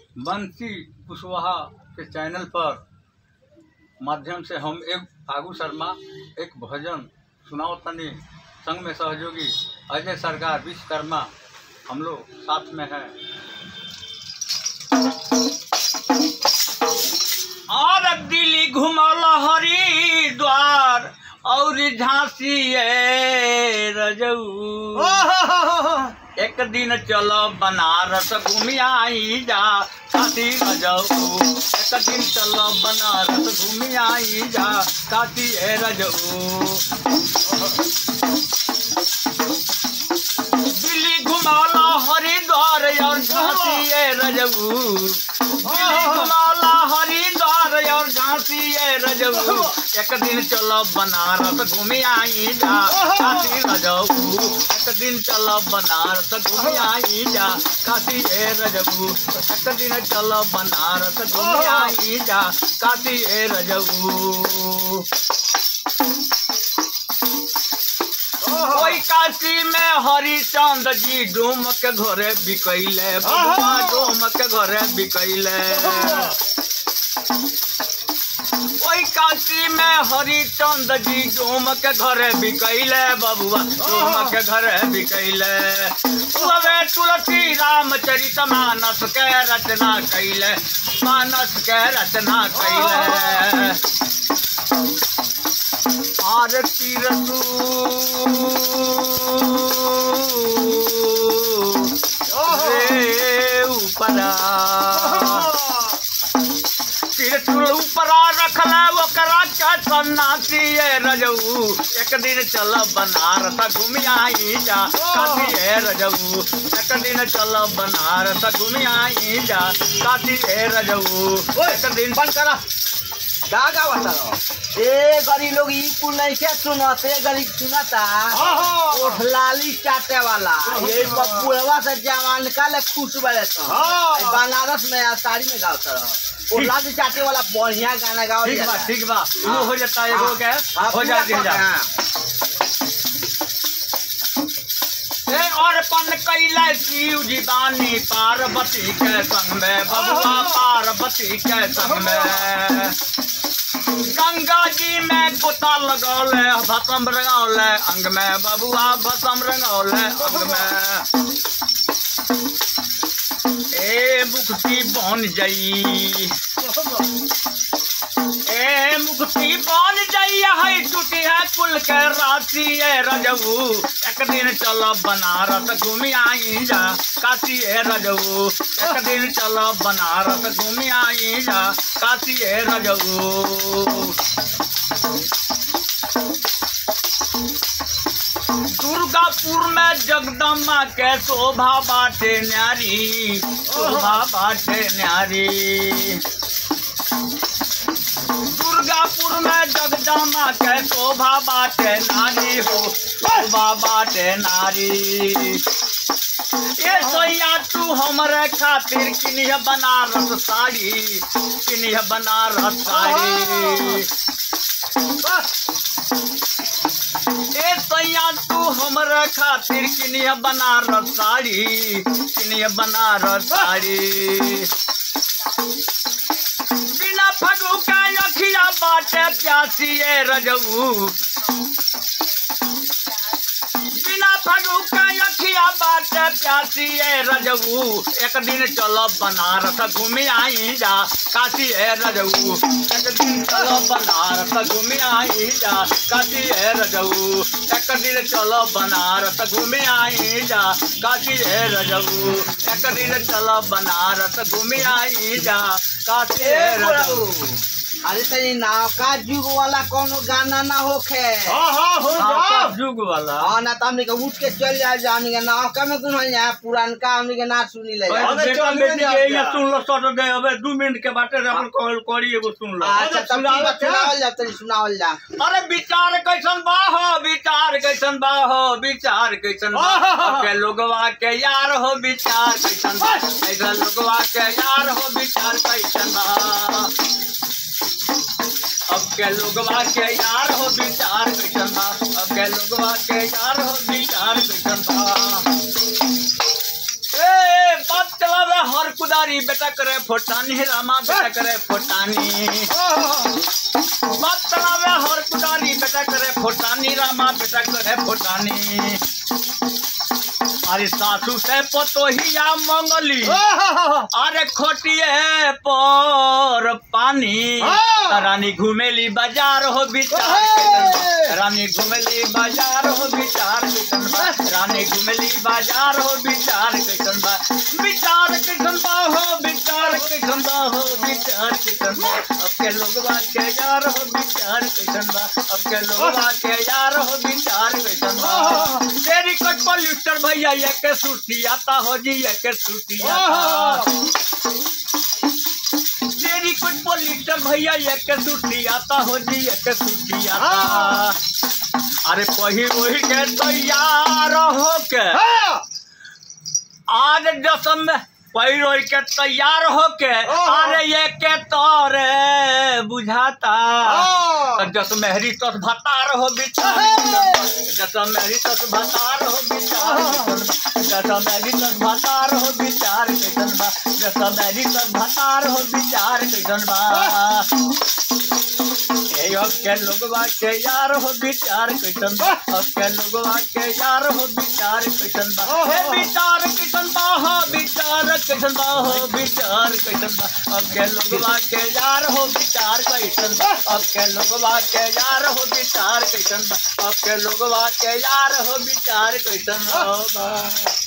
बंसी कुशवाहा के चैनल पर माध्यम से हम एक फागू शर्मा एक भजन सुनाओ तनी संग में सहयोगी अजय सरकार विश्वकर्मा हम लोग साथ में हैं और दिल्ली घुमल हरिद्वार और झांसी ए रजऊ एक दिन चलो बनारस घूमी आई जा काशी न जाऊ एक दिन चलो बनारस घूमी आई जा काशी ए रजऊ दिल्ली घुमाला हरिद्वार और झांसी ए रजऊ दिल्ली घुमाला हरिद्वार और झांसी ए रजऊ एक दिन चलो बनारस घूमी आई जा काशी न जाऊ एक दिन चलो बनारस घूमी आई जा काशी ए रजऊ एक दिन चलो बनारस घूमी आई जा काशी ए रजऊ कोई काशी में हरिचंद जी डूम के घरे बिकैले बबुआ डूम के घरे बिकैले कोई काशी में हरिचंद जी डूम के घरे बिकैले बबुआ डूम के घरे बिकैले उहे तुलसी रामचरित मानस के रचना कैले मानस के रचना कैले आरती रे ऊपरा तिरछुल ऊपरा रखला ओकरा का सन्नासी ए रजऊ एक दिन चल बनारस घूमी आई जा काशी ए रजऊ एक दिन चल बनारस घूमी आई जा काशी ए रजऊ एक दिन बंद करा का गावत रहो ए गरी लोग ई कुल नहीं के सुनत ए गरी सुनता ओठ लाली चाटे वाला ये पपुआ से जवान का ले खुश बड़े तो ए बनारस में आ साड़ी में गावत रहो ओठ लाली चाटे वाला बढ़िया गाना गाओ ठीक बा ठीक बा वो हो जाता है एगो के हो जा दिन जा ए और पन कैला शिव जी बानी पार्वती के संग में बबुआ पार्वती के संग में गंगा जी में गोता लगौले भसम रंगौले अंग में बबुआ भसम रंगौले अंग में ए मुक्ति बन जई ए मुक्ति बन जाई है टूटी है कुल के राशि ए रजऊ एक दिन चलो बनारस घूमी आई जा काशी ए रजऊ एक दिन चलो बनारस घूमी आई जा काशी ए रजऊ दुर्गापुर में जगदम्बा के शोभा बाटे न्यारी शोभा बाटे न्यारी दुर्गापुर में जगदम्बा के शोभा बाटे नारी हो शोभा बाटे नारी ये सोया तू हमरे खातिर किनिह बनारस साड़ी किनिह बनारस साड़ी ए सैया तू हमरे खातिर किनिह बनारस साड़ी किनिह बनारस साड़ी बिना फगू का अखिया बाटे प्यासी ए रजऊ बिना फगू का अखिया बाटे प्यासी ए रजऊ एक दिन चलो बनारस घूमी आई जा काशी ए रजऊ एक दिन चलो बनारस घूमी आई जा काशी ए रजऊ एक दिन चलो बनारस घूमी आई जा काशी ए रजऊ एक दिन चलो बनारस घूमी आई जा काशी ए रजऊ अरे तनी नौका जुग वाला कोनो गाना ना होखे हाँ, जुग वाला हाँ ना तो हमने के उठ के चल जाए जानी के नौका में कुछ यहाँ पुरानका हमने के ना सुनी ले अबे जाए। बेटा बेटी के ये सुन लो सट दे अबे दू मिनट के बाटे अपन कॉल करी एगो सुन लो अच्छा तब ठीक बा, सुनावल जा तनी सुनावल जा अरे विचार कैसन बा हो विचार कैसन बा हो विचार कैसन बा अब के लोगवा के यार हो विचार कैसन बा ऐसा लोगवा के यार हो विचार कैसन बा अब के लोगवा के यार हो विचार कैसन बा अब के लोगवा के यार हो विचार कैसन बा ए बात चलावे हर कुछ कुदारी बेटा करे फोटानी रामा बेटा करे फोटानी बात चलावे हर कुदारी बेटा करे फोटानी रामा बेटा करे फोटानी अरे सासू से पतोहिया मंगली अरे खोटिए पर पानी हाँ। रानी घुमेली बाजार हो विचार कैसन बा। रानी घुमेली बाजार हो विचार कैसन बा रानी घुमेली बाजार हो विचार कैसन बा विचार कैसन बा हो विचार कैसन बा हो विचार कैसन बा अब के लोगवा के यार हो विचार कैसन बा अब के लोगवा के यार हो विचार कैसन बा तेरी कट पॉल्यूटर भैया ये के सुटी आता हो जी ये के सुटी आता तेरी कुछ पोलिटर भैया एक के सुटी आता हो जी एक के सुटी आता अरे पही वही के तैयार हो के आज दसम में पही वही के तैयार हो के अरे ये के तोरे बुझाता जस मेहरी तस भतार हो बिचार जस मेहरी तस भतार हो बिचार जस मेहरी तस भतार हो बिचार कैसन बा जस मेहरी तस भतार हो बिचार कैसन बा ए अब के लोगवा के यार हो विचार कैसन बा अब के लोगवा के यार हो विचार कैसन बा हे विचार कैसन बा हो विचार कैसन बा हो विचार कैसन बा अब के लोगवा के यार हो विचार कैसन बा अब के लोगवा के यार हो विचार कैसन बा अब के लोगवा के यार हो विचार कैसन बा